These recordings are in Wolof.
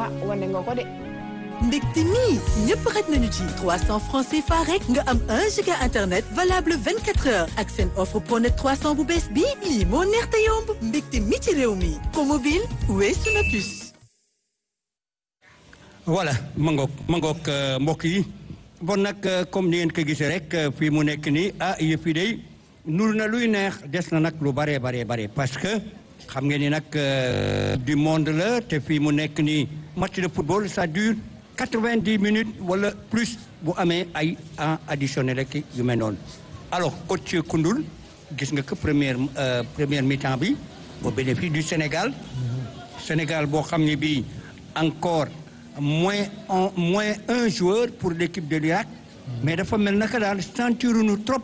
ah wane nga ko de. mbégte mi ñëpp xaj nañu ci 300 francs CFA rek nga am 1 giga internet valable 24 heures ak seen offre pronet 300 bu bees bii lii moo neex te yomb mbégte mi ci réew mi promobile weesu na plus. voilà ma ngoog ma ngoog mbokk yi bon nag comme ni ngeen ko gisee rek fii mu nekk nii ah yëf yi day nur na luy neex des na nag lu bare bare bare parce que xam ngeen ni nag du monde la te fii mu nekk nii match de football ça dure quatre-vingt-dix minutes wala plus bu amee ay en additionnel rek yu mel noonu alors coach Koundoul gis nga que première première mi-temps bi au bénéfice du Sénégal Sénégal boo xam ne bii encore moins un moins un joueur pour l'équipe de l'Irak mais dafa mel naka daal sentiruñu trop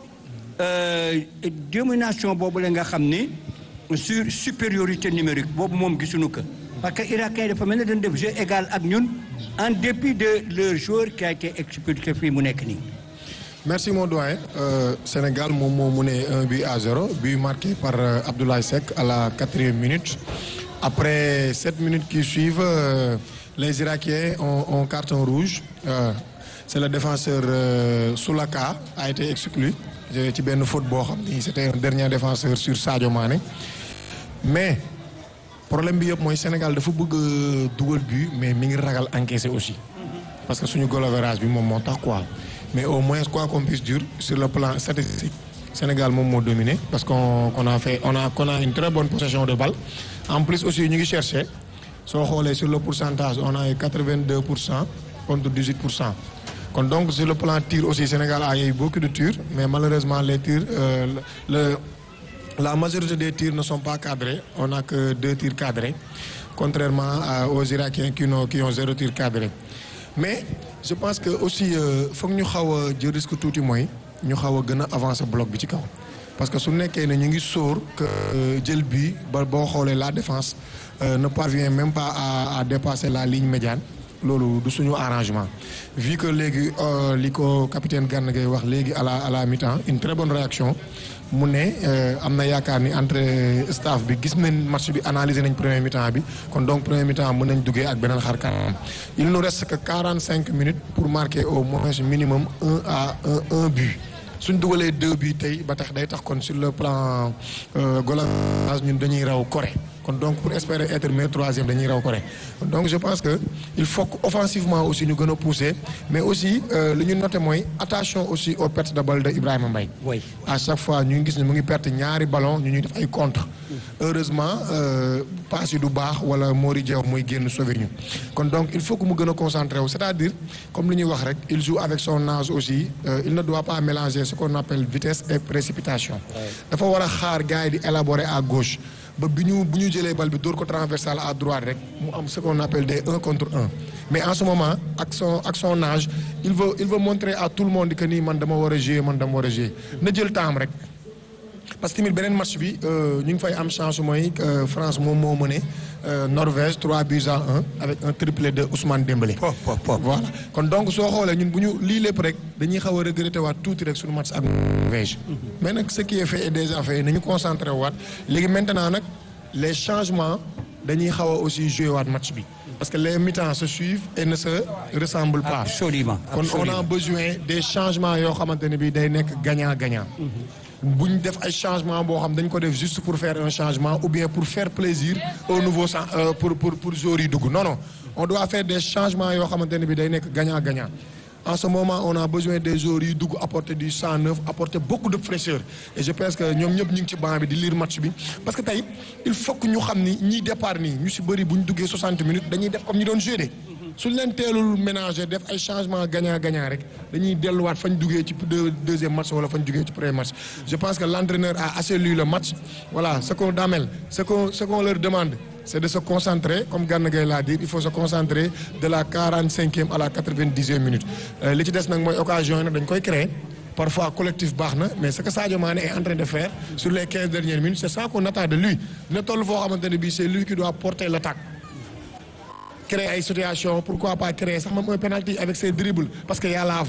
domination boobu la nga xam ni sur supériorité numérique boobu moom gisuñu ko parce que irakien yi dafa mel ne dañ def jeu égal ak ñun en dépit de leur joueur qui a été expulsé fii mu nekk nii. merci mon doyen euh, Sénégal moom moo mu ne un but à zéro but marqué par euh, Abdoulaye Seck à la quatrième minute après sept minutes qui suivent euh, les Irakiens ont, ont carton rouge c'est le défenseur Soulaka a été exclu ci benn faute boo xam ni c'était un dernier défenseur sur Sadio Mané mais problème bi yëpp mooy Sénégal dafa bëgg dugal but mais mi ngi ragal encaisser aussi parce que suñu goal average bi moom moo tax quoi mais au moins quoi qu'on puisse dire sur le plan statistique Sénégal moom moo dominé parce qu'on qu'on a fait on a qu'on a une très bonne possession de balle en plus aussi ñu ngi chercher soo xoolee sur le pourcentage on a eu 82 pour cent contre 18 pour cent kon donc sur le plan tir aussi Sénégal a eu beaucoup de tirs mais malheureusement les tirs euh, le la majorité des tirs ne sont pas cadrés on n'a que deux tirs cadrés contrairement à, aux Irakiens qui ont qui ont zéro tir cadré mais je pense que aussi foog ñu xaw a jël risque tuuti mooy ñu xaw a gën a avancer bloc bi ci kaw parce que su nekkee ne ñu ngi sóor que jël bi ba boo xoolee la défense euh, ne parvient même pas à à dépasser la ligne médiane loolu du suñu arrangement vu que léegi li ko capitaine Gana Gueye wax léegi à la à la mi-temps une très bonne réaction mu ne am na yaakaar ni entre staff bi gis nañ match bi analyser nañ premier mi-temps bi kon donc premier mi-temps mën nañ duggee ak beneen xar kanam il nous reste que quarante cinq minutes pour marquer au moins minimum un à un un but suñ dugalee deux buts tey ba tax day tax kon sur le plan goal ñun dañuy raw Corée kon donc pour espérer être meilleur troisième dañuy raw Corée donc je pense que il faut que offensivement aussi ñu gën a pousser mais aussi li ñu noté mooy attention aussi aux pertes de balle de Ibrahima Mbaye oui à chaque fois ñu ngi gis ne mu ngi perte ñaari ballon ñu ñuy def ay contre heureusement passe yi du baax wala Mori Diaw muy génn sauver ñu kon donc il faut que mu gën a concentré wu c'est-à-dire comme li ñuy wax rek il joue avec son âge aussi euh, il ne doit pas mélanger ce qu'on appelle vitesse et précipitation dafa war a xaar gars yi di élaborer à gauche ba bi ñu bu ñu jëlee bal bi dóor ko transversal à droite rek mu am ce qu'on appelle des un contre un mais en ce moment ak son ak son âge il veut il veut montrer à tout le monde que nii man dama war a jouer man dama war a jouer na jël temps rek parce que tamit beneen match bi ñu ngi fay am chance mooy France moom moo mëne Norvège 3 buts à 1 avec un triplé de Ousmane Dembélé. pop pop pop voilà kon donc soo xoolee ñun bu ñu lii lépp rek dañuy xaw a regretter waat tuuti rek suñu match ak Norvège. mais nag ce qui est fait est déjà fait nañu concentré waat léegi maintenant nag les changements dañuy xaw a aussi jouer waat match bi. parce que les mi-temps se suivent et ne se ressemblent pas. absolument kon on absolument a besoin des changements yoo xamante ne bii day nekk gagnant gagnant. bu ñu def ay changement boo xam dañ ko def juste pour faire un changement ou bien pour faire plaisir au nouveau sang euh, pour pour pour joueurs yi dugg non non on doit faire des changements yoo xamante ne bi day nekk gagnant gagnant en ce moment on a besoin des joueurs yi dugg apporter du sang neuf apporter beaucoup de fraîcheur et je pense que ñoom ñëpp ñu ngi ci banc bi di lire match bi parce que tey il faut que ñu xam ni ñiy départ nii ñu si bëri bu ñu duggee 60 minutes dañuy def comme ñu doon jouer de suñ leen teelul ménager def ay changement gagnant gagnant rek dañuy delluwaat fañ duggee ci deux deuxième match wala fañ duggee ci premier match je pense que l'entraîneur a assez lu le match voilà ce qu'on damel ce qu'on ce qu'on leur demande c'est de se concentrer comme Gana Gueye l'a dit il faut se concentrer de la quarante-cinquième à la quatre-vingt-dixième minute li ci des nag mooy occasion yi nag dañ koy créer parfois collectif baax na mais ce que Sadio Mané est en train de faire sur les quinze dernières minutes c'est ça qu'on attend de lui dina toll foo xamante ne bii c'est lui qui doit porter l'attaque créer ay situation pourquoi pas créer sax moom un penalty avec ses dribbles parce que y a la